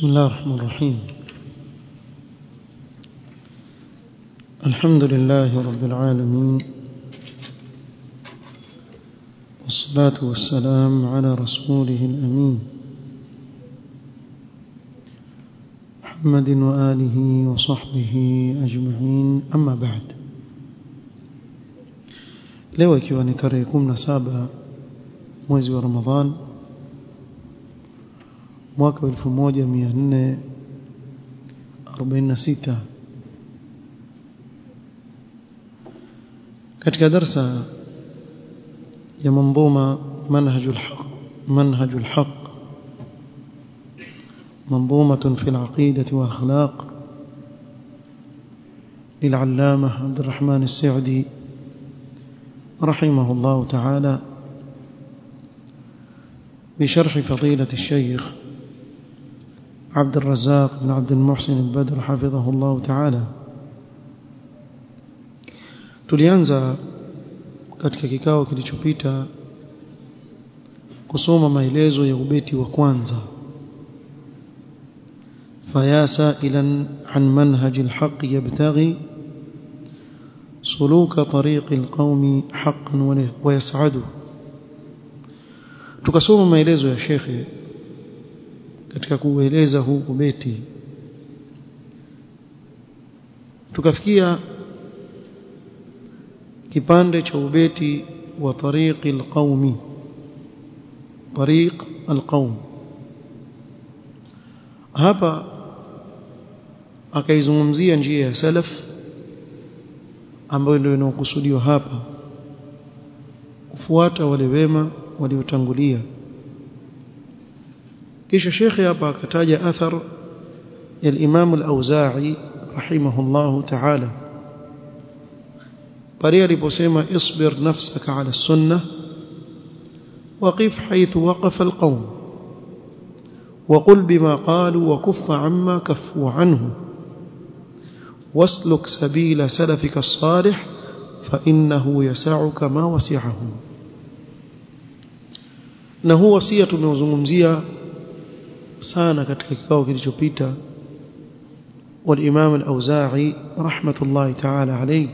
بسم الله الرحمن الرحيم الحمد لله رب العالمين والصلاة والسلام على رسوله الأمين محمد وآله وصحبه أجمعين أما بعد leo ikiwa ni tarehe 17 mwezi wa Ramadhan mwaka 1446 katika darsa ya manzuma manhajul haq manhajul haq منظومة في العقيدة والأخلاق للعلامة عبد الرحمن السعدي رحمه الله تعالى بشرح فضيلة الشيخ عبد الرزاق بن عبد المحسن البدر حفظه الله تعالى tulianza katika kikao kilichopita kusoma maelezo ya ubeti wa kwanza فيا سائلا عن منهج الحق يبتغي سلوك طريق القوم حقا ويسعده tukasoma maelezo ya shekhe katika kueleza huu ubeti tukafikia kipande cha ubeti wa tariqi alqaumi tariq alqaum hapa akaizungumzia njia ya salaf ambayo ndio inayokusudiwa hapa kufuata wale wema waliotangulia kisha shekhe hapa akataja athar ya al-Imam al-Auza'i rahimahullahu ta'ala pale aliposema isbir nafsaka ala sunnah waqif haythu waqafa al-qawm وقل بما قالوا وكف عما كفوا عنه واسلك سبيل سلفك الصالح فإنه يسعك ما وسعهم na huu wasia tumeuzungumzia sana katika kikao kilichopita والامام الاوزاعي رحمه الله تعالى عليه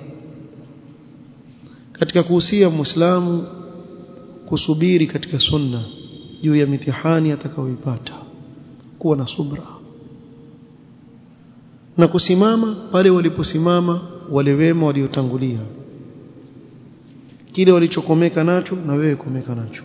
katika kuhusia muislamu kusubiri katika sunna juu ya mitihani atakayoipata kuwa na subra na kusimama pale waliposimama wale wema waliotangulia kile walichokomeka nacho na wewe komeka nacho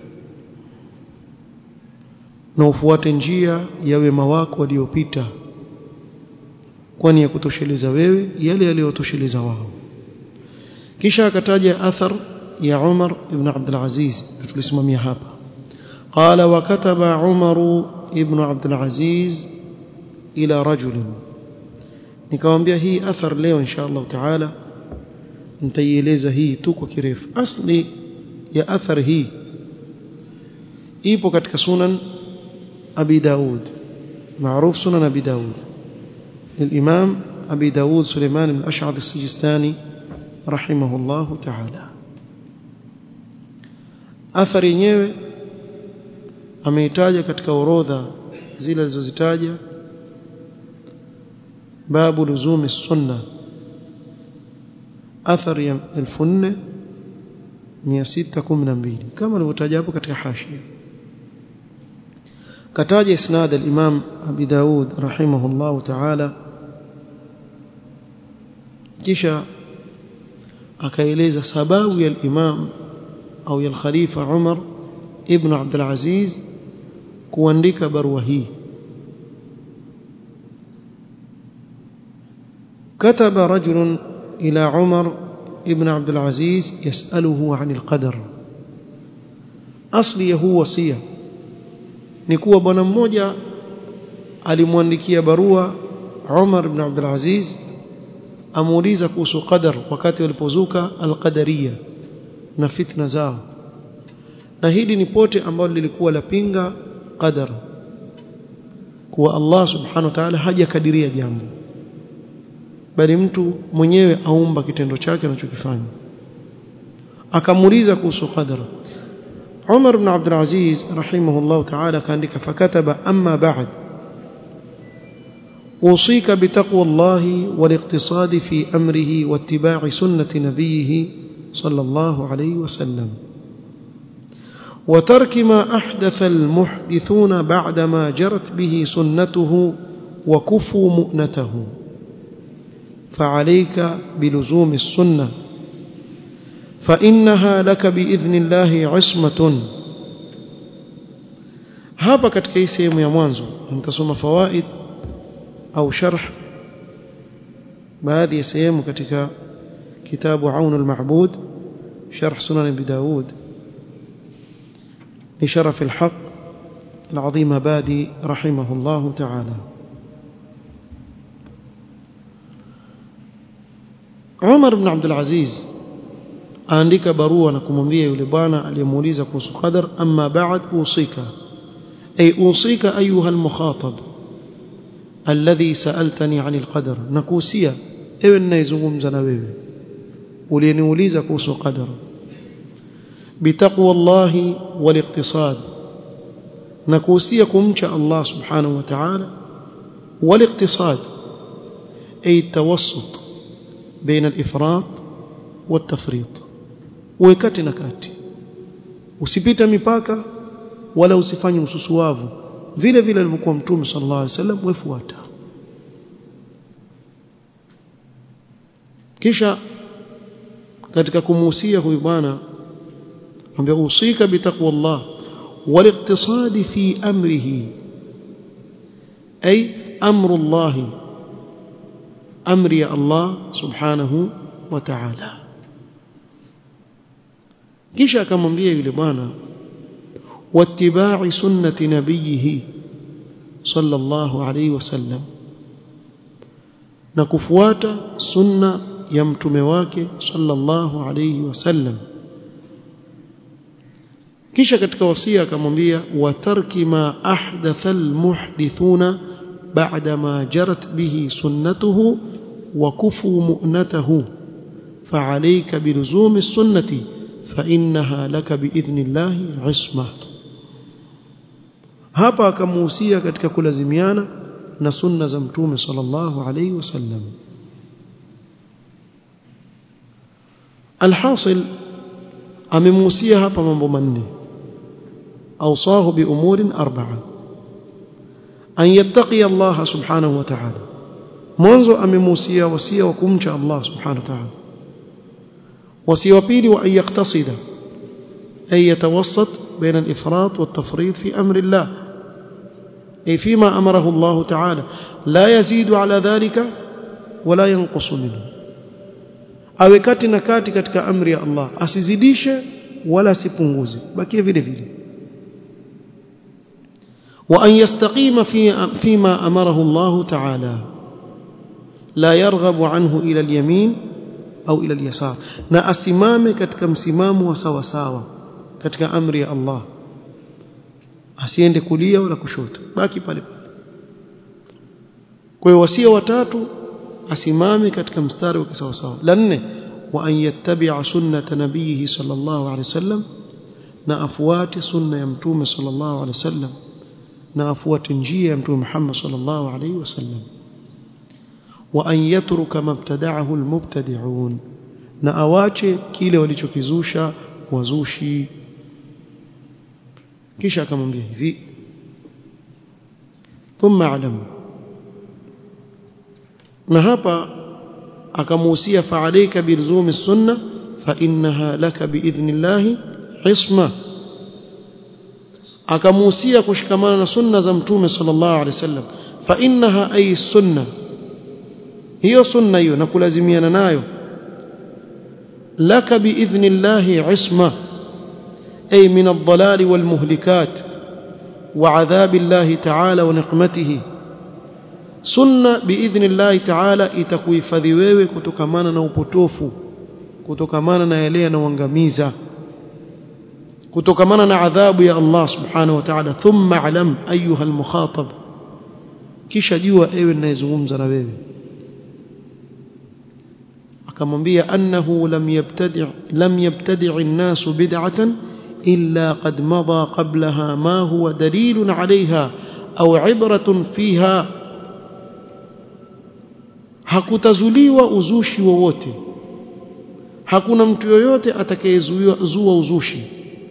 na ufuate njia ya wema wako waliopita kwani ya kutosheleza wewe yale yaliyotosheleza wao kisha akataja athar ya Umar ibn Abdul Aziz tulisimamia hapa قال وكتب عمر ابن عبد العزيز إلى رجل nikamwambia hii athar leo insha Allah taala nitaieleza hii tu kwa kirefu asli ya athar hii ipo katika sunan أبي داود معروف سنن أبي داود للإمام أبي داود سليمان بن الأشعث السجستاني رحمه الله تعالى أثر yenyewe ameitaja katika orodha zile alizozitaja babu luzumi sunna athar ya 4612 kama alivyotaja hapo katika hashia كتاج إسناد الإمام أبي داود رحمه الله تعالى kisha akaeleza sababu ya imam au ya khalifa Umar ibn Abdul Aziz kuandika barua hii كتب رجل إلى عمر ابن عبد العزيز يسأله عن القدر أصلي هو وصيه ni kuwa bwana mmoja alimwandikia barua Umar ibn Abdul Aziz amuuliza kuhusu qadar wakati walipozuka alqadariya na fitna zao na hili ni pote ambalo lilikuwa lapinga qadar kuwa Allah subhanahu wa ta'ala hajakadiria jambo bali mtu mwenyewe aumba kitendo chake anachokifanya akamuuliza kuhusu qadar Umar ibn Abdul Aziz rahimahullah ta'ala kaandika fakataba amma ba'd أوصيك بتقوى الله والاقتصاد في أمره واتباع سنة نبيه صلى الله عليه وسلم وترك ما أحدث المحدثون بعدما جرت به سنته وكفوا مؤنته فعليك بلزوم السنة فإنها لك بإذن الله عصمة hapa katika hii sehemu ya mwanzo nitasoma fawaid au sharh baadhi ya sehemu katika kitabu Aun al-Ma'bud sharh Sunan Abi Daud لشرف الحق العظيم بادي رحمه الله تعالى عمر بن عبد العزيز aandika barua na kumwambia yule bwana aliyemuuliza kuhusu qadar amma ba'd usika ay usika ayuha almukhatab alladhi sa'altani 'an alqadar nakusia ewe ninayezungumza na wewe uliyeniuliza kuhusu qadar bitaqwa Allah waliqtisad nakusia kumcha Allah subhanahu wa ta'ala waliqtisad ay tawassut baina al-ifrat والتفريط uwekati na kati usipita mipaka wala usifanye ususuavu vile vile alivyokuwa mtume sallallahu alaihi wasallam wefuata kisha katika kumuhusia huyu bwana ambia usika bitaqwallah والاقتصاد في أمره أي أمر الله أمر الله سبحانه وتعالى kisha akamwambia yule bwana wattiba'i sunnati nabiyhi sallallahu alayhi wasallam na kufuata sunna ya mtume wake sallallahu alayhi wasallam kisha katika wasia akamwambia watarki ma ahdatha almuhdithuna ba'da ma jarat bihi sunnatuhu wa kufu mu'natahu فعليك بلزوم السنه فإنها لك بإذن الله عصمة hapa akamuhusia katika kulazimiana na sunna za mtume sallallahu alayhi wasallam alhasil amemuhusia hapa mambo manne awsahu bi umurin arba'a an yattaqi Allah subhanahu wa ta'ala mwanzo amemuhusia wasia wa kumcha Allah subhanahu wa ta'ala وسي وبيلي وأن يقتصد أن يتوسط بين الإفراط والتفريط في أمر الله أي فيما أمره الله تعالى لا يزيد على ذلك ولا ينقص منه awe kati na kati katika amri ya Allah asizidishe wala asipunguze bakie vile vile wa an yastaqima fi fima amarahu Allah ta'ala la yarghabu anhu ila al-yamin au ila al-yasar na asimame katika msimamo wa sawa sawa katika amri ya Allah asiende kulia wala kushoto baki pale pale kwa hiyo wasia watatu asimame katika mstari wa sawa sawa la nne wa an yattabi'a sunnata nabiyhi sallallahu alaihi wasallam na afuate sunna ya mtume sallallahu alaihi wasallam na afuate njia ya mtume Muhammad sallallahu alaihi wasallam وأن يترك ما ابتدعه المبتدعون na awache kile walichokizusha wazushi kisha akamwambia hivi thumma alam na hapa akamuhusia fa'alayka bilzumi sunna fa innaha laka biidhnillahi isma akamuhusia kushikamana na sunna za mtume sallallahu alaihi wasallam fa innaha ay sunna hiyo sunna hiyo na kulazimiana nayo laka biidhnillahi isma ay min ad-dalal wal muhlikat wa adhab Allah ta'ala wa niqmatihi sunna biidhnillahi ta'ala itakuhifadhi wewe kutokamana na upotofu kutokamana na yale yanayoangamiza kutokamana na adhabu ya Allah subhanahu wa ta'ala thumma alam ayuha al-mukhatab kisha jua ewe ninayezungumza na wewe akamwambia annahu lam yabtadi' lam yabtadi' an-nas bid'atan illa qad madha qablaha ma huwa dalilun 'alayha aw 'ibratun fiha hakutazuliwa uzushi wowote hakuna mtu yoyote atakayezua uzushi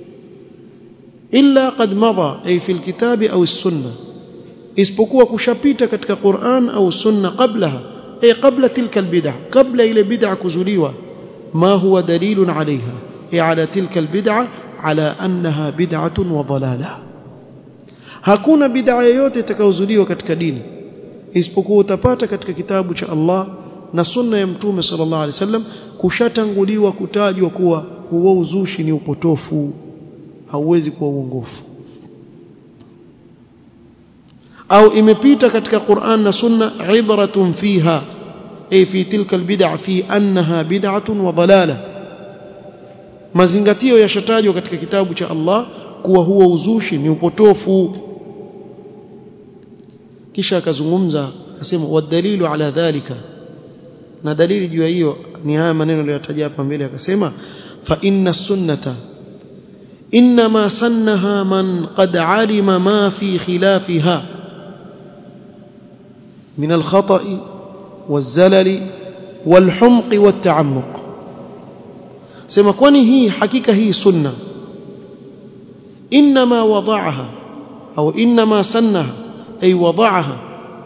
illa qad madha ay fi alkitabi au sunna isipokuwa kushapita katika Qur'an au sunna qablaha ay qabla tilka albid'ah qabla ile bid'ah kuzuliwa ma huwa dalilun alaiha ay ala tilka albid'ah ala annaha bid'atun wa dalalah hakuna bid'a yoyote itakayozuliwa katika dini isipokuwa utapata katika kitabu cha Allah na sunna ya mtume sallallahu alaihi wasallam kushatanguliwa kutajwa kuwa huo uzushi ni upotofu hauwezi kuwa uongofu au imepita katika Qur'an na sunna ibratun fiha ay fi tilka albid'a fi annaha bid'atun wa dalalah mazingatio yashatajwa katika kitabu cha Allah kuwa huo uzushi ni upotofu kisha akazungumza akasema wadalilu ala dhalika na dalili juu ya hiyo ni haya maneno aliyotaja hapa mbele akasema fa inna sunnata inma sannaha man qad alima ma fi khilafiha min al-khata'i waz-zalali wal-humqi wat-ta'ammuq sema kwani hii hakika hii sunna inma wada'aha au inma sannaha ay wada'aha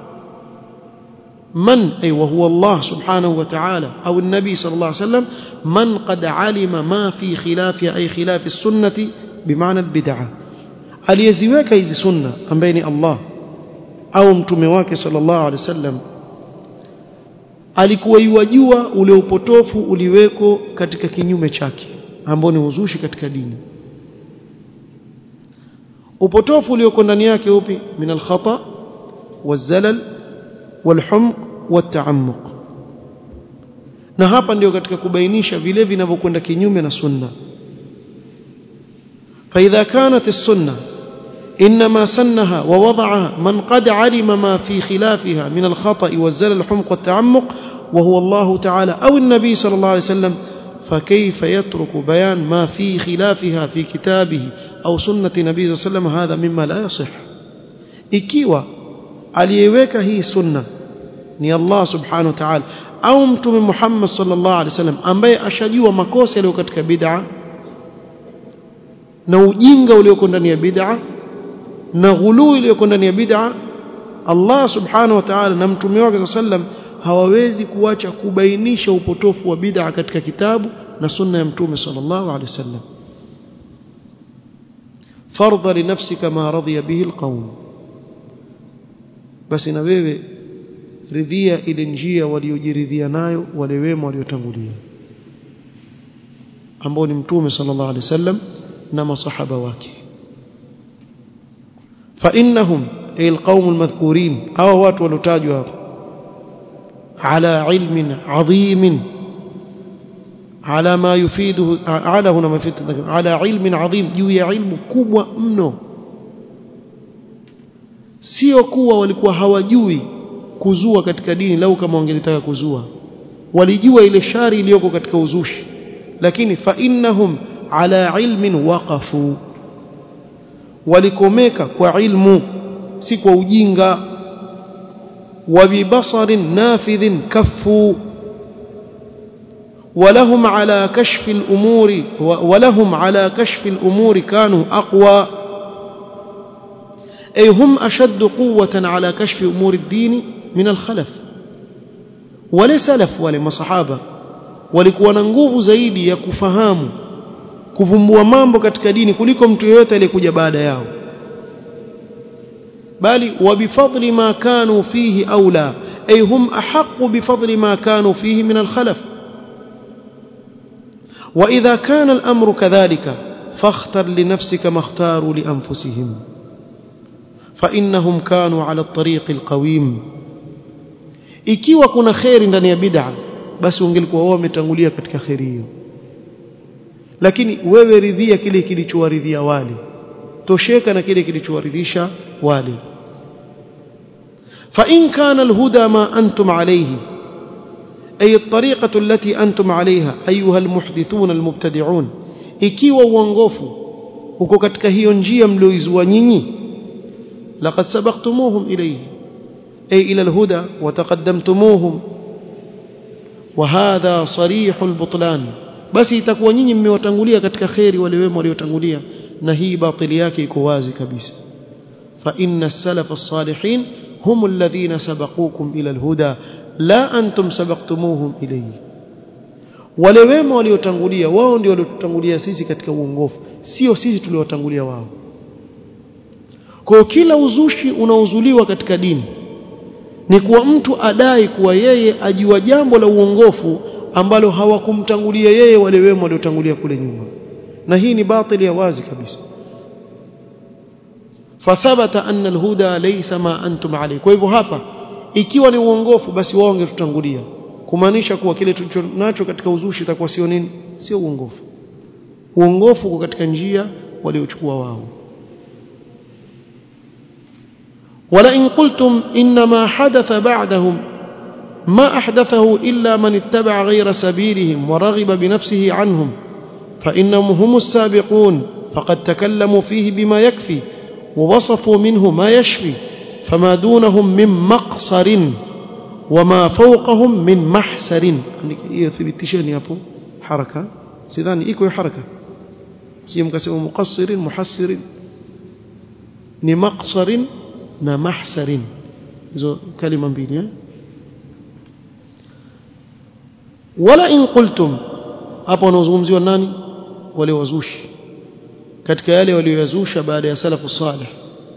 من أي وهو الله سبحانه وتعالى أو النبي صلى الله عليه وسلم من قد علم ما في خلاف أي خلاف السنة بمعنى البدعة aliyeziweka hizi sunna ambaye ni Allah au mtume wake sallallahu alaihi wasallam alikuwa iwajua ule upotofu uliweko katika kinyume chake ambao ni uzushi katika dini upotofu ulioko ndani yake upi min alkhata wazalal walhumq wata'ammuq na hapa ndio katika kubainisha vile vinavyokwenda kinyume na sunna فإذا كانت السنة إنما سنها ووضعها من قد علم ما في خلافها من الخطأ والزلل الحمق والتعمق وهو الله تعالى أو النبي صلى الله عليه وسلم فكيف يترك بيان ما في خلافها في كتابه أو سنة النبي صلى الله عليه وسلم هذا مما لا يصح ikiwa aliyeweka hii sunna ni Allah subhanahu wa ta'ala au mtume Muhammad sallallahu alaihi wasallam ambaye ashajua makosa yaliyo katika bid'a na ujinga ulioko ndani ya bid'a na ghuluu iliyoko ndani ya bid'a Allah subhanahu wa ta'ala na mtume wake sallam hawawezi kuacha kubainisha upotofu wa bid'a katika kitabu na sunna ya mtume sallallahu alaihi wasallam fardha li nafsika ma radiya bihi alqawm basi na wewe ridhia ile njia waliojiridhia nayo wale wema waliotangulia ambao ni mtume sallallahu alaihi wasallam na masahaba wake fa innahum ay alqaum almadhkurin hawa watu walotajwa hapo ala ilmin adhim ala ma yufiduhu ala huna ma ala ilmin adhim juu ya ilmu kubwa mno sio kuwa walikuwa hawajui kuzua katika dini lau kama wangelitaka kuzua walijua ile shari iliyoko katika uzushi lakini fa innahum ala ilmin waqafu walikomeka kwa ilmu si kwa ujinga wa bibasarin nafidhin kaffu ولهم على كشف الأمور ولهم على كشف الأمور كانوا أقوى أي هم أشد قوة على كشف أمور الدين من الخلف wale salaf wale masahaba walikuwa na nguvu zaidi ya kufahamu kuvumbua mambo katika dini kuliko mtu yeyote aliyekuja baada yao bali wabifadli ma kanu fihi aula ay hum ahqqu bifadli ma kanu fihi min alkhalaf واذا كان الامر كذلك فاختر لنفسك ما اختاروا لانفسهم فانهم كانوا على الطريق القويم ikiwa kuna khairi ndani ya bid'a basi ungelikuwa wao wametangulia katika khairi hiyo lakini wewe ridhia kile kilichowaridhia wale tosheka na kile kilichowaridhisha wale fa in kana alhuda ma antum alayhi ay at-tariqatu allati antum alayha ayuha almuhdithun almubtadi'un ikiwa uongofu uko katika hiyo njia mlioizua nyinyi laqad sabaqtumuhum ilayhi أي إلى الهدى وتقدمتموهم وهذا صريح البطلان basi itakuwa nyinyi mmewatangulia katika khairi wale wema waliotangulia na hii batili yake iko wazi kabisa fa inna as-salaf as-salihin hum alladhina sabaqukum ila al-huda la antum sabaqtumuhum ilayhi wale wema waliotangulia wao ndio waliotutangulia sisi katika uongofu sio sisi tuliowatangulia wao kwa kila uzushi unaozuliwa katika dini ni kuwa mtu adai kuwa yeye ajua jambo la uongofu ambalo hawakumtangulia yeye wale wema waliotangulia kule nyuma na hii ni batili ya wazi kabisa fathabata anna alhuda laysa ma antum alayhi kwa hivyo hapa ikiwa ni uongofu basi wao wangetutangulia kumaanisha kuwa kile tulicho nacho katika uzushi itakuwa sio nini sio uongofu uongofu uko katika njia waliochukua wao ولئن قلتم إنما حدث بعدهم ما أحدثه إلا من اتبع غير سبيلهم ورغب بنفسه عنهم فإنهم هم السابقون فقد تكلموا فيه بما يكفي ووصفوا منه ما يشفي فما دونهم من مقصر وما فوقهم من محسر يثبتشني أبو حركة سيداني إيكو حركة سيمكسوا مقصر محسر ni maqsarin na mahsarin hizo kalima mbili eh? wala in qultum hapo wanazungumziwa nani wale wazushi katika yale walioyazusha baada ya salafu salih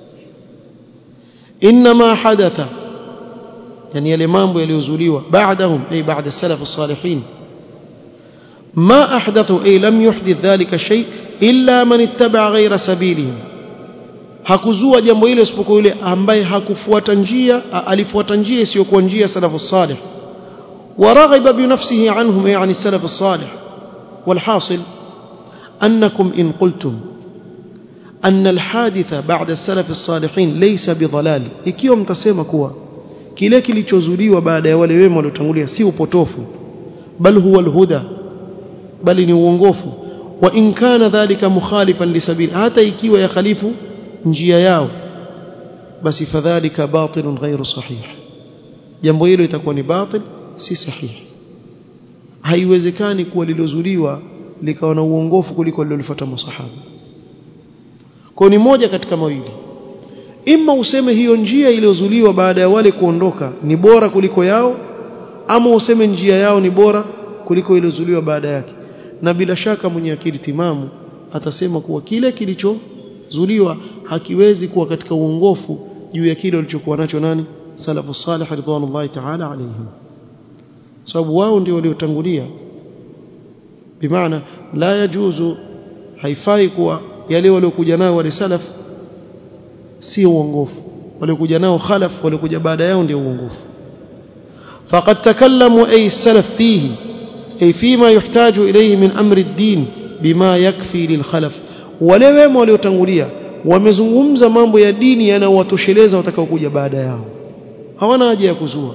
inma hadatha yani yale mambo yaliyozuliwa baadahum ay baada salaf salihin ما أحدثوا أي لم يحدث ذلك الشيء إلا من اتبع غير سبيلهم hakuzua jambo hilo isipokuwa yule ambaye hakufuata njia alifuata njia isiyokuwa njia salafu salih ورغب بنفسه عنهم يعني السلف الصالح والحاصل أنكم إن قلتم أن الحادث بعد السلف الصالحين ليس بضلال ikiwa mtasema kuwa kile kilichozuliwa baada ya wale wema waliotangulia si upotofu bal huwa alhuda bali ni uongofu wa in kana dhalika mukhalifan lisabili hata ikiwa ya khalifu njia yao basi fadhalika batilun ghairu sahih jambo hilo itakuwa ni batil si sahihi haiwezekani kuwa lilozuliwa likawa na uongofu kuliko lilolifuata masahaba kwa ni moja katika mawili ima useme hiyo njia iliyozuliwa baada ya wale kuondoka ni bora kuliko yao ama useme njia yao ni bora kuliko iliyozuliwa baada yake na bila shaka mwenye akili timamu atasema kuwa kile kilichozuliwa hakiwezi kuwa katika uongofu juu ya kile walichokuwa nacho nani salafu salih ridwanullahi ta'ala alayhim sababu wao ndio waliotangulia bimaana la yajuzu haifai kuwa yale waliokuja nayo wale salaf si uongofu waliokuja nao khalaf waliokuja baada yao ndio uongofu faqad takallamu ay salaf fihi ay fima yuhtaju ilayhi min amri ad-din bima yakfi lilkhalaf wale wema waliotangulia wamezungumza mambo ya dini yanayowatosheleza watakaokuja baada yao hawana haja ya kuzua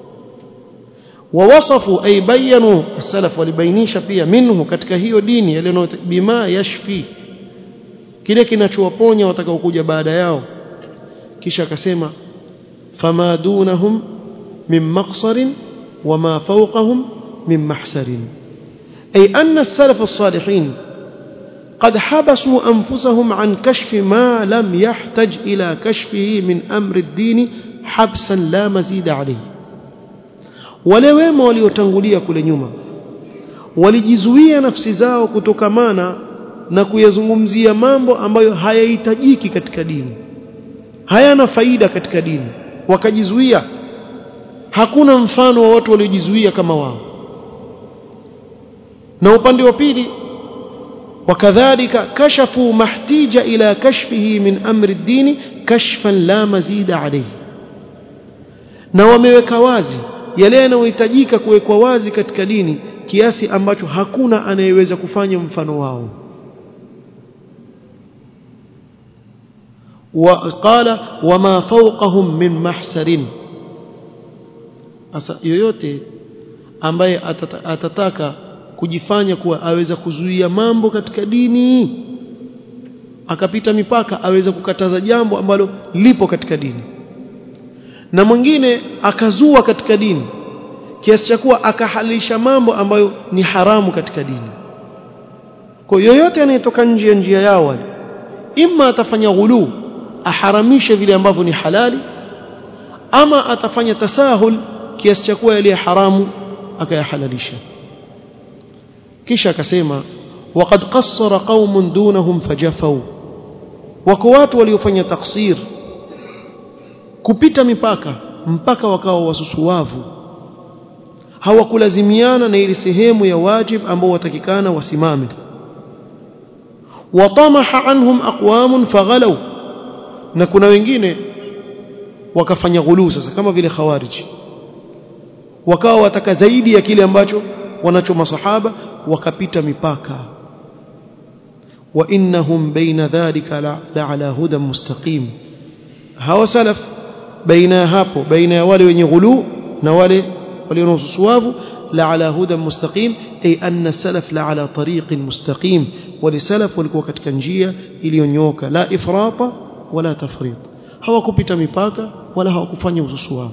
ووصفوا أي بينوا السلف walibainisha pia minhu katika hiyo dini yale bima yashfi kile kinachowaponya watakaokuja baada yao kisha akasema fama dunahum min maqsarin wama fawqahum min mahsarin ay anna as-salaf as-salihin قد حبسوا أنفسهم عن كشف ما لم يحتج إلى كشفه من أمر الدين حبسا لا مزيد عليه wale wema waliotangulia kule nyuma walijizuia nafsi zao kutokamana na kuyazungumzia mambo ambayo hayahitajiki katika dini hayana faida katika dini wakajizuia hakuna mfano wa watu waliojizuia kama wao na upande wa pili wakadhalika kashafu mahtija ila kashfihi min amri dini kashfan la mazida alayhi na wameweka wazi yale yanayohitajika kuwekwa wazi katika dini kiasi ambacho hakuna anayeweza kufanya mfano wao وقال وما فوقهم من محسر asa yoyote ambaye atata, atataka kujifanya kuwa aweza kuzuia mambo katika dini akapita mipaka aweza kukataza jambo ambalo lipo katika dini na mwingine akazua katika dini kiasi cha kuwa akahalisha mambo ambayo ni haramu katika dini kwa yoyote anayetoka nje ya njia yao wale imma atafanya ghulu aharamishe vile ambavyo ni halali ama atafanya tasahul kiasi cha kuwa yale haramu akayahalalisha kisha akasema waqad qassara qaumun dunahum fajafau wako watu waliofanya taksir kupita mipaka mpaka wakawa wasusuwavu hawakulazimiana na ile sehemu ya wajib ambao watakikana wasimame watamaha anhum aqwamun faghalaw na kuna wengine wakafanya ghulu sasa kama vile khawarij wakawa wataka zaidi ya kile ambacho wanacho masahaba wakapita mipaka wa innahum baina dhalika la ala hudan mustaqim hawa salaf baina hapo baina ya wale wenye ghulu na wale walio na ususuwavu la ala hudan mustaqim ay anna salaf la ala tariqin mustaqim wale salaf walikuwa katika njia iliyonyooka la ifrata wala tafrit hawakupita mipaka wala hawakufanya ususuwavu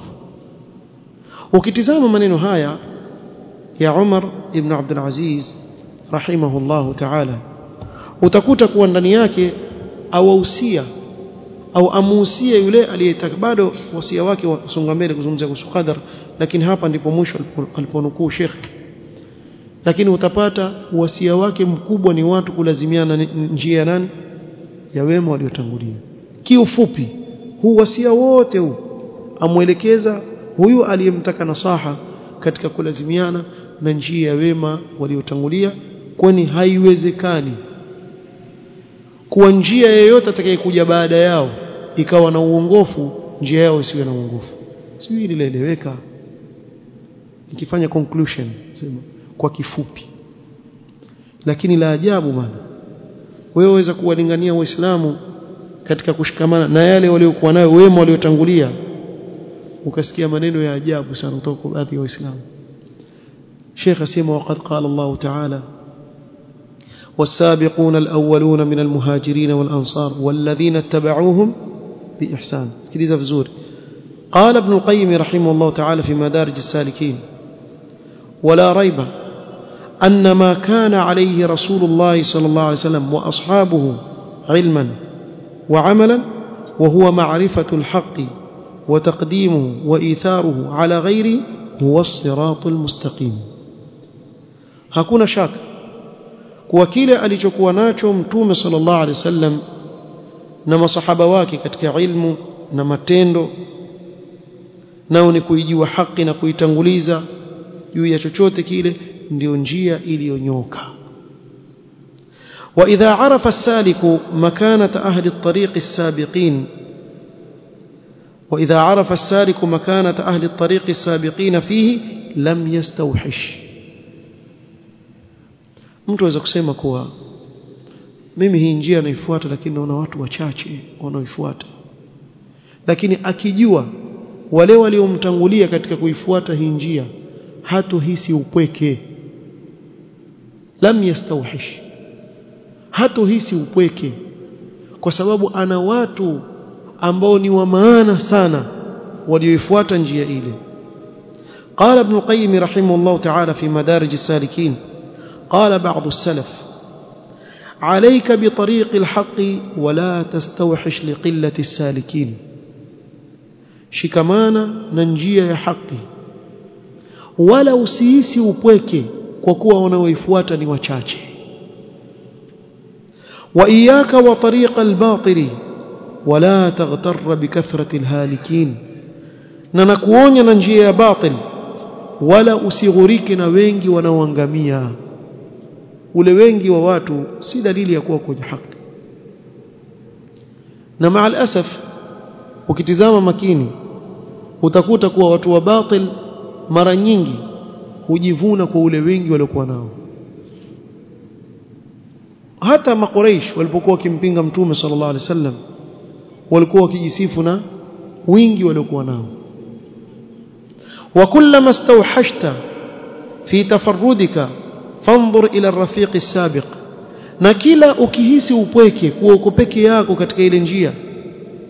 ukitizama maneno haya ya Umar ibn Abdul Aziz rahimahullahu ta'ala utakuta kuwa ndani yake awahusia au amuhusia yule aliyetaka bado wasia wake wasonga mbele kuzungumzia kuhusu qadar lakini hapa ndipo mwisho aliponukuu Sheikh lakini utapata wasia wake mkubwa ni watu kulazimiana njia nani ya wema waliotangulia kiufupi huu wasia wote huu amwelekeza huyu aliyemtaka nasaha katika kulazimiana na njia ya wema waliotangulia kwani haiwezekani kuwa njia yoyote atakayekuja baada yao ikawa na uongofu njia yao isiwe na uongofu sio hili linaeleweka nikifanya conclusion sema kwa kifupi lakini la ajabu bana wewe waweza kuwalingania waislamu katika kushikamana na yale waliokuwa nayo wema waliotangulia ukasikia maneno ya ajabu sana kutoka kwa baadhi ya waislamu Sheikh asema waqad qala Allah Ta'ala والسابقون الأولون من المهاجرين والأنصار والذين اتبعوهم بإحسان اسكليزا vizuri قال ابن القيم رحمه الله تعالى في مدارج السالكين ولا ريب أن ما كان عليه رسول الله صلى الله عليه وسلم وأصحابه علما وعملا وهو معرفة الحق وتقديمه وإيثاره على غيره هو الصراط المستقيم hakuna shaka kuwa kile alichokuwa nacho mtume sallallahu alaihi wasallam na masahaba wake katika ilmu na matendo nao ni kuijua haki na kuitanguliza juu ya chochote kile ndio njia iliyonyoka وإذا عرف السالك مكانة أهل الطريق السابقين وإذا عرف السالك مكانة أهل الطريق السابقين فيه لم يستوحش mtu aweza kusema kuwa mimi hii njia naifuata lakini naona watu wachache wanaoifuata lakini akijua wale waliomtangulia katika kuifuata hii njia hatohisi upweke lam yastawhish hatohisi upweke kwa sababu ana watu ambao ni wa maana sana walioifuata njia ile قال ابن القيم رحمه الله تعالى في مدارج السالكين قال بعض السلف عليك بطريق الحق ولا تستوحش لقلة السالكين shikamana na njia ya haki wala usiisi upweke kwa kuwa wanaoifuata ni wachache wa iyaka wa tariqa albatili wala taghtarra bikathrati alhalikin na nakuonya na njia ya batil wala usighurike na wengi wanaoangamia ule wengi wa watu si dalili ya kuwa kwenye haki na maa alasaf ukitizama makini utakuta kuwa watu wa batil mara nyingi hujivuna kwa ule wengi waliokuwa nao hata makuraish walipokuwa wakimpinga mtume sallallahu alaihi wasallam walikuwa wakijisifu na wingi waliokuwa nao وكلما استوحشت في تفردك فانظر إلى الرفيق السابق na kila ukihisi upweke kuwa uko peke yako katika ile njia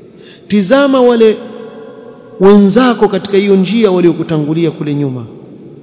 tizama wale wenzako katika hiyo njia waliokutangulia kule nyuma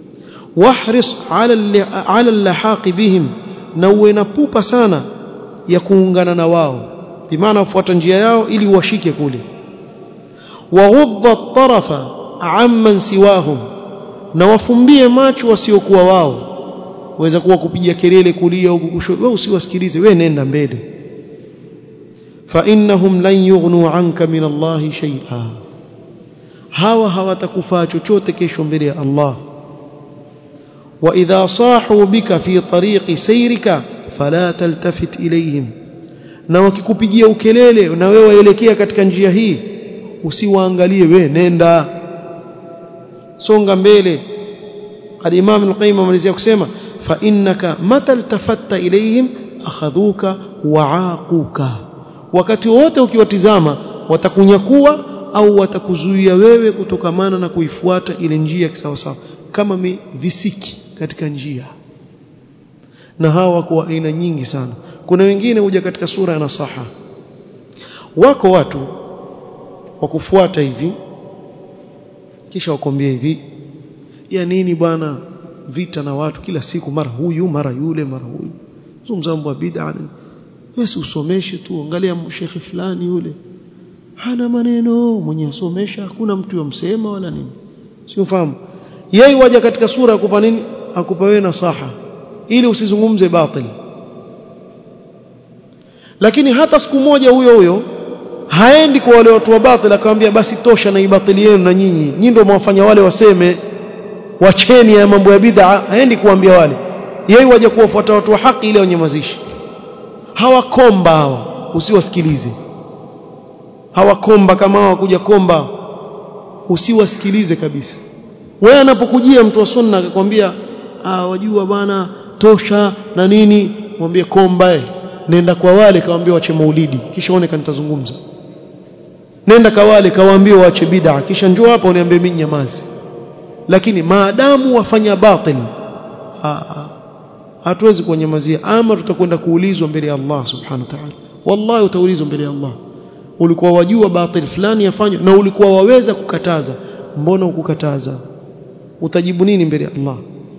wahris ala ala lahaqi bihim na uwe na pupa sana ya kuungana na wao bimaana ufuata njia yao ili uwashike kule waghudda at-tarafa amman siwahum na wafumbie macho wasiokuwa wao waweza kuwa kupiga kelele kulia huku kushoto wewe usiwasikilize wewe nenda mbele fa innahum lan yughnu anka min Allah shay'a hawa hawatakufaa chochote kesho mbele ya Allah wa idha sahu bika fi tariqi sayrika fala taltafit ilayhim na wakikupigia ukelele na wewe waelekea katika njia hii usiwaangalie we nenda songa mbele al-Imam al-Qayyim amalizia kusema fa innaka mata iltafatta ilayhim akhadhuka wa'aquka wakati wote ukiwatizama watakunyakua au watakuzuia wewe kutokamana na kuifuata ile njia kisawasawa kama mi visiki katika njia na hawa wako wa aina nyingi sana kuna wengine huja katika sura ya nasaha wako watu wa kufuata hivi kisha wakwambia hivi ya nini bwana vita na watu kila siku mara huyu mara yule mara huyu zungumza mambo bid'a wewe usomeshe tu angalia shekhi fulani yule hana maneno mwenye asomesha hakuna mtu yomsema wala nini siufahamu yeye waja katika sura akupa nini akupa wewe nasaha ili usizungumze batil lakini hata siku moja huyo huyo haendi kwa wale watu wa batil akamwambia basi tosha na ibatili yenu na nyinyi nyinyi ndio mwafanya wale waseme wacheni ya mambo ya bid'a haendi kuambia wale yeye waje kuwafuata watu wa haki ile wanyamazishe hawakomba hawa usiwasikilize hawakomba kama hawakuja komba usiwasikilize kabisa wewe anapokujia mtu wa sunna akakwambia ah wajua bwana tosha na nini mwambie komba eh nenda kwa wale kawaambia wache maulidi kisha one kanitazungumza nenda kwa wale kawaambia waache bid'a kisha njoo hapa uniambie mimi nyamazi lakini maadamu wafanya batil hatuwezi kuwanyamazia ama tutakwenda kuulizwa mbele ya Allah subhanahu wa ta'ala wallahi utaulizwa mbele ya Allah ulikuwa wajua batil fulani yafanywa na ulikuwa waweza kukataza mbona ukukataza utajibu nini mbele ya Allah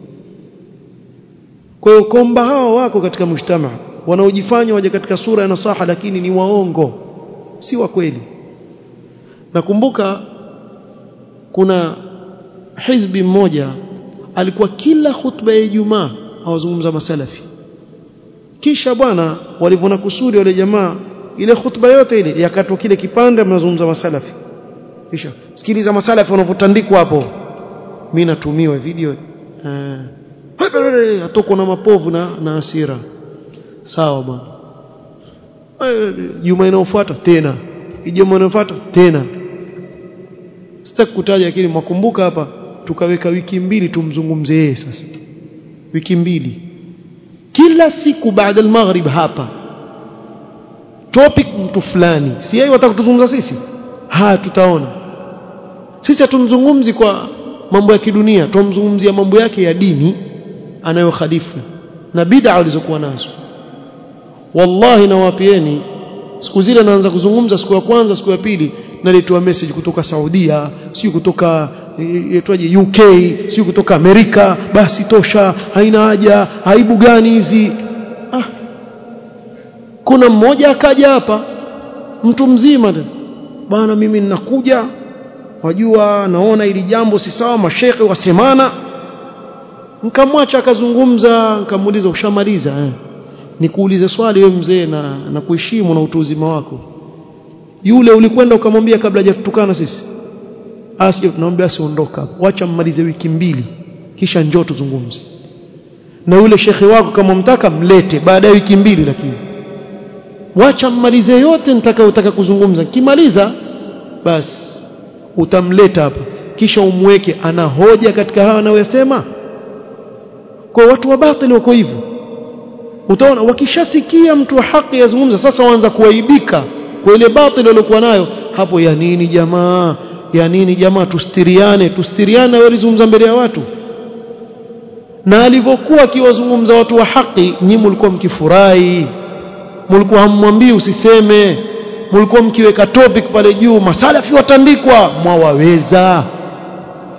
kwa hiyo komba hawa wako katika mujtama wanaojifanya waje katika sura ya nasaha lakini ni waongo si wa kweli nakumbuka kuna hizbi mmoja alikuwa kila khutba ya Ijumaa awazungumza masalafi kisha bwana walivona kusudi wale jamaa ile khutba yote ile yakatwa kile kipande mnazungumza masalafi kisha sikiliza masalafi wanavyotandikwa hapo mimi natumiwa video eh atoko na mapovu na na hasira sawa bwana juma inayofuata tena juma inayofuata tena sitaki kutaja lakini mwakumbuka hapa tukaweka wiki mbili tumzungumze yeye sasa wiki mbili kila siku baada al-maghrib hapa topic mtu fulani si yeye wataka kutuzungumza sisi ha tutaona sisi hatumzungumzi kwa mambo ya kidunia tumzungumzia mambo yake ya dini anayokhalifu na bid'a alizokuwa nazo wallahi nawapieni siku zile naanza kuzungumza siku ya kwanza siku ya pili nalitoa message kutoka Saudia sio kutoka itwaje UK sio kutoka Amerika basi tosha haina haja aibu gani hizi ah. kuna mmoja akaja hapa mtu mzima bana mimi ninakuja wajua naona ili jambo si sawa mashekhe wasemana nikamwacha akazungumza nikamuuliza ushamaliza eh nikuulize swali wewe mzee na na kuheshimu na utu uzima wako yule ulikwenda ukamwambia kabla hajatutukana sisi asije tunamwambia asiondoka wacha mmalize wiki mbili kisha njoo tuzungumze na yule shekhe wako kama mtaka mlete baada ya wiki mbili lakini wacha mmalize yote nitakayotaka kuzungumza kimaliza basi utamleta hapa kisha umweke ana hoja katika hawa anayosema kwa watu wa batili wako hivyo utaona wakishasikia mtu wa haki yazungumza sasa waanza kuaibika kwa ile batili waliokuwa nayo hapo ya nini jamaa ya nini jamaa tustiriane tustiriane wewe zungumza mbele ya watu na alivyokuwa akiwazungumza watu wa haki nyinyi mlikuwa mkifurahi mlikuwa hammwambii usiseme mlikuwa mkiweka topic pale juu masalafi watandikwa mwawaweza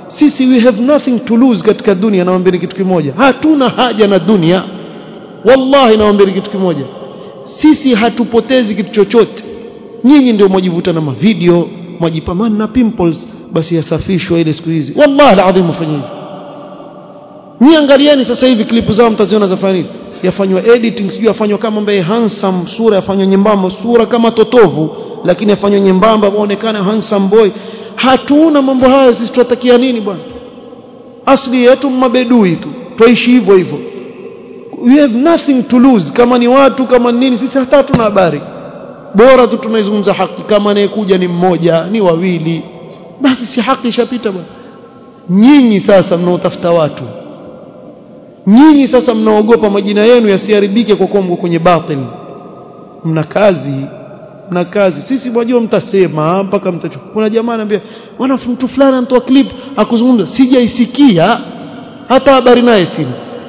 sisi we have nothing to lose katika dunia nawaambia kitu kimoja hatuna haja na dunia wallahi nawaambia kitu kimoja sisi hatupotezi kitu chochote nyinyi ndio mwajivuta na mavideo mwajipamana na pimples basi yasafishwa ile siku hizi wallahi alazim mfanye hivyo Nyi angalieni sasa hivi klipu zao mtaziona zafanya nini? Yafanywa editing sijui yafanywa kama mbaye handsome sura yafanywa nyembamba sura kama totovu lakini yafanywa nyembamba muonekane handsome boy. Hatuna mambo hayo sisi tunatakia nini bwana? Asli yetu mabedui tu. Tuishi hivyo hivyo. We have nothing to lose kama ni watu kama ni nini sisi hata hatuna habari. Bora tu tunaizungumza haki kama anayekuja ni mmoja ni wawili basi si haki ishapita bwana. Nyinyi sasa mnaotafuta watu nyinyi sasa mnaogopa majina yenu yasiharibike kwa kuwa mko kwenye batil mna kazi mna kazi sisi mwajua mtasema mpaka mtachoka kuna jamaa anambia bwana mtu fulani anatoa clip akuzungumza sijaisikia hata habari naye sina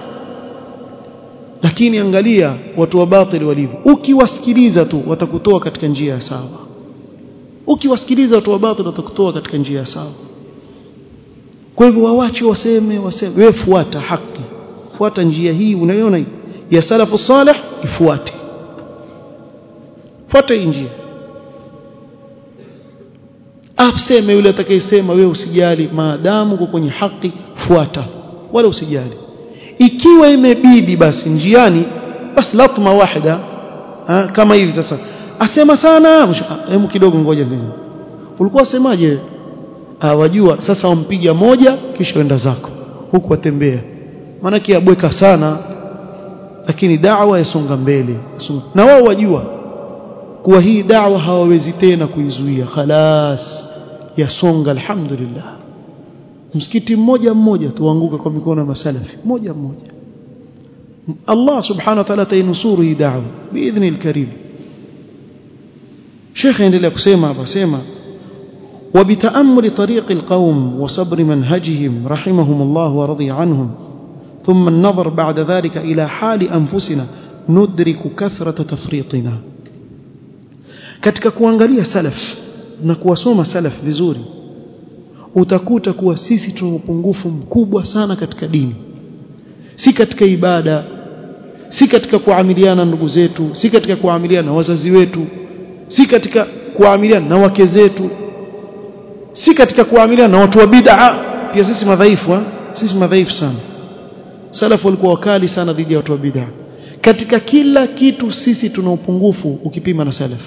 lakini angalia watu wa batil walivyo ukiwasikiliza tu watakutoa katika njia ya sawa ukiwasikiliza watu wa batil watakutoa katika njia ya sawa kwa hivyo wawache waseme waseme wewe fuata haki fuata njia hii unaiona hii ya salafu salih ifuate fuata hii njia aseme yule atakayesema wewe usijali maadamu uko kwenye haki fuata wala usijali ikiwa imebidi basi njiani basi latma wahida ha, kama hivi sasa asema sana hebu kidogo ngoja ndio ulikuwa usemaje wajua sasa wampiga moja kisha wenda zako huku watembea maana kiabweka sana lakini da'wa yasonga mbele na wao wajua kuwa hii da'wa hawawezi tena kuizuia khalas yasonga alhamdulillah msikiti mmoja mmoja tuanguka kwa mikono ya masalafi mmoja mmoja Allah subhanahu wa ta'ala atainusuru hii da'wa biidhni alkarim Sheikh endelea kusema hapa sema وبتأمل طريق القوم وصبر منهجهم رحمهم الله ورضي عنهم ثم النظر بعد ذلك إلى حال أنفسنا ندرك كثرة تفريطنا katika kuangalia salaf na kuwasoma salaf vizuri utakuta kuwa sisi tuna upungufu mkubwa sana katika dini si katika ibada si katika kuamiliana ndugu zetu si katika kuamiliana na wazazi wetu si katika kuamiliana na wake zetu si katika kuamiliana na watu wa bid'a pia sisi madhaifu ha? sisi madhaifu sana salafu walikuwa wakali sana dhidi ya watu wa bid'a katika kila kitu sisi tuna upungufu ukipima na salaf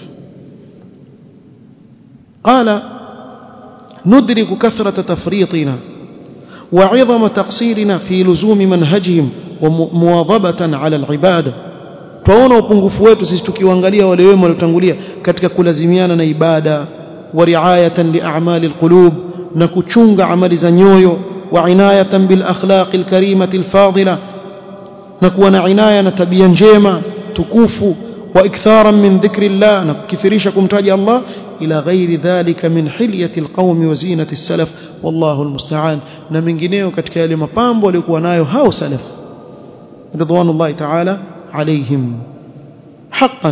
qala ندرك كثرة تفريطنا وعظم تقصيرنا في لزوم منهجهم ومواظبة على العبادة twaona upungufu wetu sisi tukiwaangalia wale wema waliotangulia katika kulazimiana na ibada wa riayatan li a'mali alqulub na kuchunga amali za nyoyo wa inayatan bil akhlaq alkarimati alfadila na kuwa na inaya na tabia njema tukufu wa iktharan min dhikrillah na kukithirisha kumtaja Allah ila ghairi dhalika min hilyati alqawmi wa zinati salaf wallahu almusta'an na mengineo katika yale mapambo waliokuwa nayo hao salaf ridwanullahi ta'ala عليهم حقا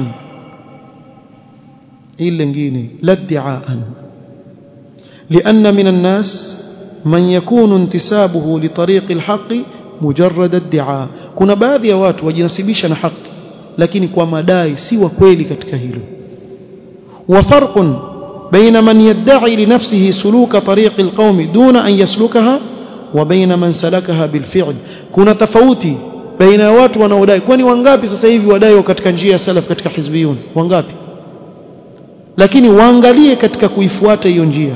إلا لنجيني لا ادعاء لأن من الناس من يكون انتسابه لطريق الحق مجرد ادعاء كنا baadhi ya watu wajinasibisha na haki lakini kwa madai si wa kweli katika hilo وفرق بين من يدعي لنفسه سلوك طريق القوم دون أن يسلكها وبين من سلكها بالفعل كنا تفوتي baina ya watu wanaodai kwani wangapi sasa hivi wadai katika njia ya salaf katika hizbiyun wangapi lakini waangalie katika kuifuata hiyo njia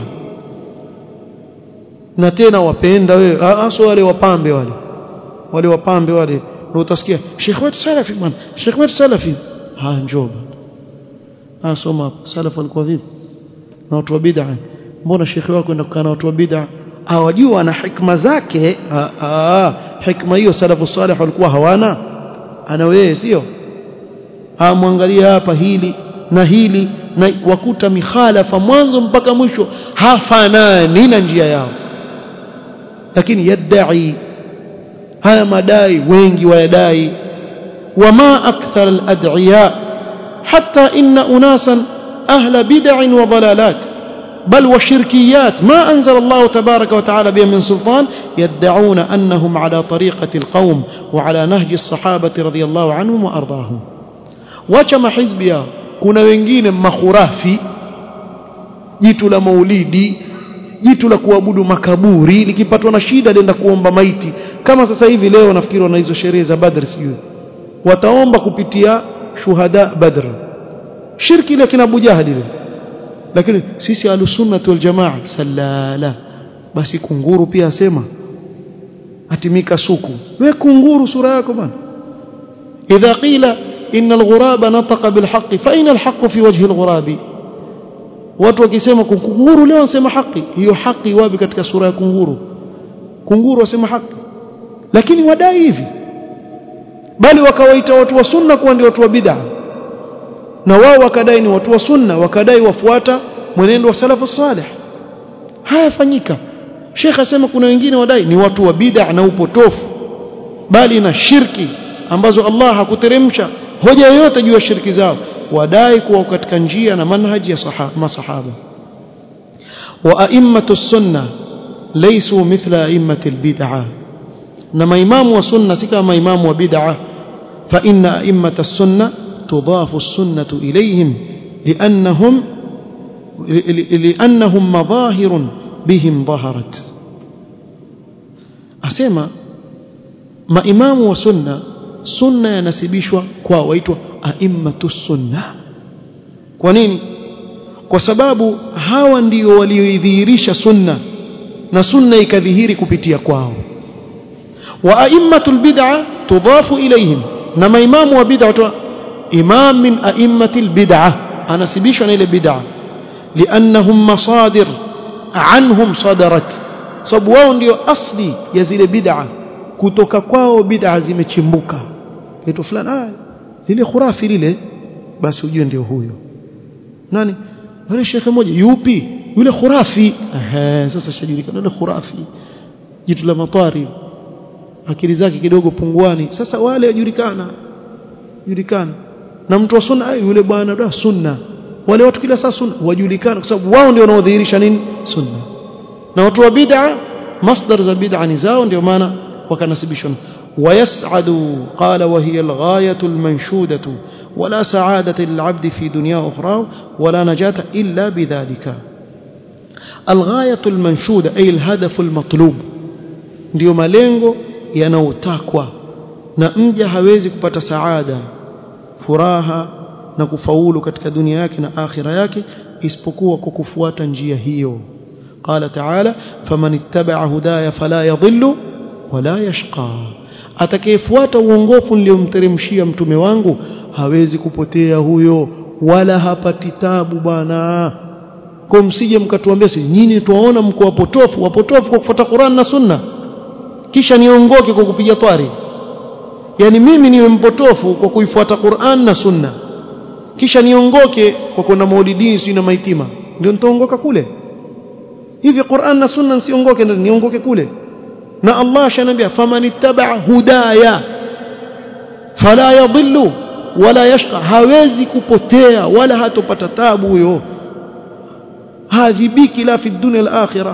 na tena wapenda wewe hasa wale wapambe wale wale wapambe wale ndio utasikia Sheikh wetu salafi bwana Sheikh wetu salafi ha njoo bwana soma salaf alikuwa vipi na watu wa bid'a mbona Sheikh wako enda kukaa na watu wa bid'a hawajua na hikma zake hikma hiyo salafu salih walikuwa hawana ana wewe sio amwangalia hapa hili na hili na wakuta mikhalafa mwanzo mpaka mwisho hafanani na njia yao lakini yadai haya madai wengi wayadai wama akthar alad'iya hatta inna unasan ahla bid'in wa dalalat بل وشركيات ما أنزل الله تبارك وتعالى بها من سلطان يدعون أنهم على طريقة القوم وعلى نهج الصحابة رضي الله عنهم وأرضاهم وكما حزبيا kuna wengine makhurafi jitu la maulidi jitu la kuabudu makaburi likipatwa na shida lienda kuomba maiti kama sasa hivi leo nafikiri wana hizo sherehe za Badr sijui wataomba kupitia shuhada Badr shirki ile kina Abu Jahal ile lakini sisi alusunnah wal jamaa salala basi kunguru pia asema atimika suku we kunguru sura yako bana idha qila inna alghuraba nataqa bilhaqi fa aina alhaqu fi wajhi alghurabi watu wakisema kunguru leo wanasema haki hiyo haki wapi katika sura ya kunguru kunguru wasema haki lakini wadai hivi bali wakawaita watu wa sunna kuwa ndio watu wa bid'a na wao wakadai ni watu wa sunna wakadai wafuata mwenendo wa salafu salih hayafanyika Sheikh asema kuna wengine wadai ni watu wa bid'a na upotofu bali na shirki ambazo Allah hakuteremsha hoja yoyote juu ya shirki zao wadai kuwa katika njia na manhaji ya masahaba wa a'immatu sunna laysu mithla a'immati albid'ah na maimamu wa sunna si kama maimamu wa bid'ah fa inna a'immata sunna tudafu as-sunnatu ilayhim li'annahum li'annahum madahirun bihim dhaharat asema maimamu wa sunna sunna yanasibishwa kwa waitwa aimmatu sunna kwa nini kwa sababu hawa ndio walioidhihirisha sunna na sunna ikadhihiri kupitia kwao wa aimmatul bid'a tudafu ilayhim na maimamu wa bid'a watu imam min aimmatil bid'a anasibishwa na ile bid'a liannahum masadir anhum sadarat sababu wao ndio asli ya zile bid'a kutoka kwao bid'a zimechimbuka kitu fulani ah lile khurafi lile basi ujue ndio huyo nani wale shekhe mmoja yupi yule khurafi ehe sasa shajulikana yule khurafi jitu la matari akili zake kidogo punguani sasa wale wajulikana julikana na mtu wa sunna yule bwana da sunna wale watu kila saa sunna wajulikana kwa sababu wao ndio wanaodhihirisha nini sunna na watu wa bid'a masdar za bid'a ni zao ndio maana wakanasibishwa ويسعد قال وهي الغاية المنشودة ولا سعادة للعبد في دنيا أخرى ولا نجاة إلا بذلك الغاية المنشودة أي الهدف المطلوب ndio malengo yanayotakwa na mja hawezi kupata saada furaha na kufaulu katika dunia yake na akhira yake isipokuwa kwa kufuata njia hiyo qala ta'ala faman ittaba'a hudaya fala yadhillu wala yashqa atakayefuata uongofu niliomteremshia mtume wangu hawezi kupotea huyo wala hapati tabu bwana kwa msije mkatuambia si nyinyi tuwaona mko wapotofu wapotofu kwa kufuata Qur'an na Sunna kisha niongoke kwa kupiga twari yani mimi niwe mpotofu kwa kuifuata Qur'an na Sunna kisha niongoke kwa kwenda maulidini sio na maitima ndio nitaongoka kule hivi Qur'an na Sunna nsiongoke niongoke kule na Allah shanambia faman ittaba hudaya fala yadhillu wala yashqa hawezi kupotea wala hatopata tabu huyo hadhibiki la fi dunya al-akhirah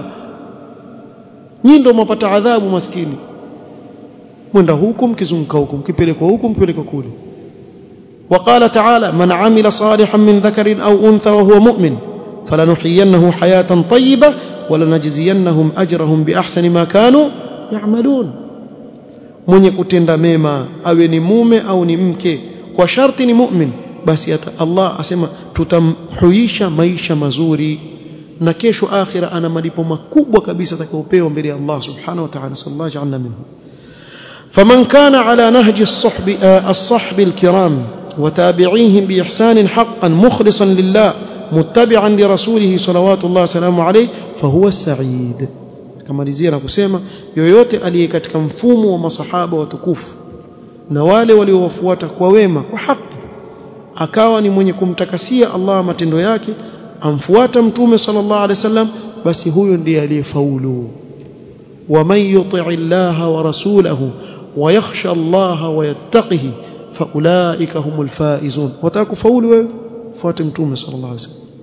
nyinyi ndio mpata adhabu maskini mwenda huku mkizunguka huku mkipelekwa huku mpelekwa kule وقال تعالى من عمل صالحا من ذكر أو أنثى وهو مؤمن فلنحيينه حياة طيبة ولنجزينهم أجرهم بأحسن ما كانوا يعملون mwenye kutenda mema awe ni mume au ni mke kwa sharti ni mu'min basi Allah asema tutamhuisha maisha mazuri na kesho akhira ana malipo makubwa kabisa atakayopewa mbele ya Allah subhanahu wa ta'ala sallallahu ja'alna minhu faman kana ala nahji as-sahbi as-sahbi al-kiram وتابعيهم بإحسان حقا مخلصا لله متبعا لرسوله صلوات الله وسلامه عليه فهو السعيد kamalizia na kusema yoyote aliye katika mfumo wa masahaba watukufu na wale waliowafuata kwa wema kwa haki akawa ni mwenye kumtakasia Allah matendo yake amfuata mtume sallallahu alaihi wasallam basi huyo ndiye aliyefaulu ومن يطع الله ورسوله ويخشى الله ويتقه فاولئك هم الفائزون وتاكفاulu wewe fuate mtume sallallahu alaihi wasallam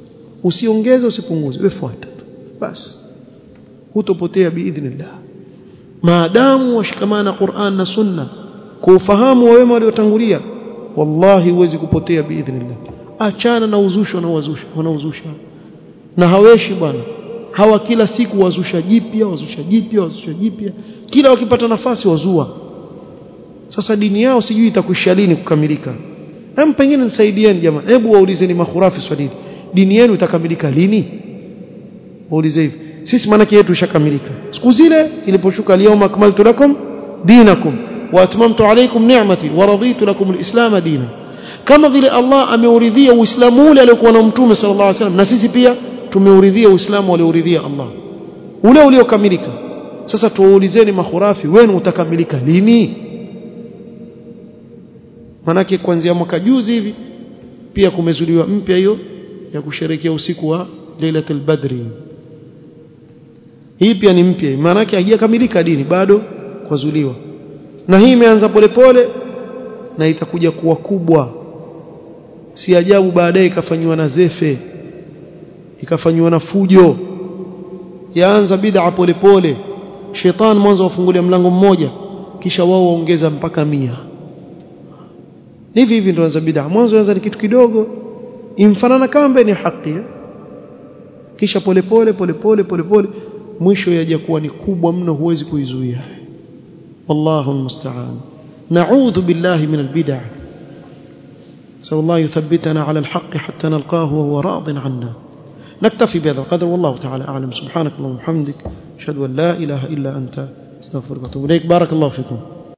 usiongeze usipunguze wewe fuata basi hutopotea biidhnillah maadamu washikamana Qur'an na Sunna kwa ufahamu wa wema waliotangulia wallahi huwezi kupotea biidhnillah achana na uzusho na wazusha wanaozusha na haweshi bwana hawa kila siku wazusha jipya wazusha jipya wazusha jipya kila wakipata nafasi wazua sasa dini yao sijui itakwisha lini kukamilika hem pengine nisaidieni jamaa hebu waulizeni makhurafi swali dini yenu itakamilika lini waulize hivi sisi maana yetu ishakamilika siku zile iliposhuka liyawma akmaltu lakum dinakum wa atmamtu alaykum ni'mati wa raditu lakum alislam dina kama vile Allah ameuridhia uislamu ule aliokuwa na mtume sallallahu alaihi wasallam na sisi pia tumeuridhia uislamu aliouridhia Allah ule uliokamilika sasa tuwaulizeni makhurafi wenu utakamilika lini manake kuanzia mwaka juzi hivi pia kumezuliwa mpya hiyo ya kusherekea usiku wa Lailatul Badri hii pia ni mpya maanake haijakamilika dini bado kwazuliwa na hii imeanza polepole na itakuja kuwa kubwa si ajabu baadaye ikafanywa na zefe ikafanywa na fujo yaanza bid'a polepole shetani mwanzo wafungulia mlango mmoja kisha wao waongeza mpaka mia hivi hivi ndio anza bid'a mwanzo anza ni kitu kidogo imfanana kama ni haki kisha polepole polepole polepole mwisho yaja kuwa ni kubwa mno huwezi kuizuia wallahu almusta'an na'udhu billahi min albid'a سأل الله يثبتنا على الحق حتى نلقاه وهو راض عنا نكتفي بهذا القدر والله تعالى أعلم سبحانك اللهم وبحمدك أشهد أن لا إله إلا أنت استغفرك وأتوب إليك بارك الله فيكم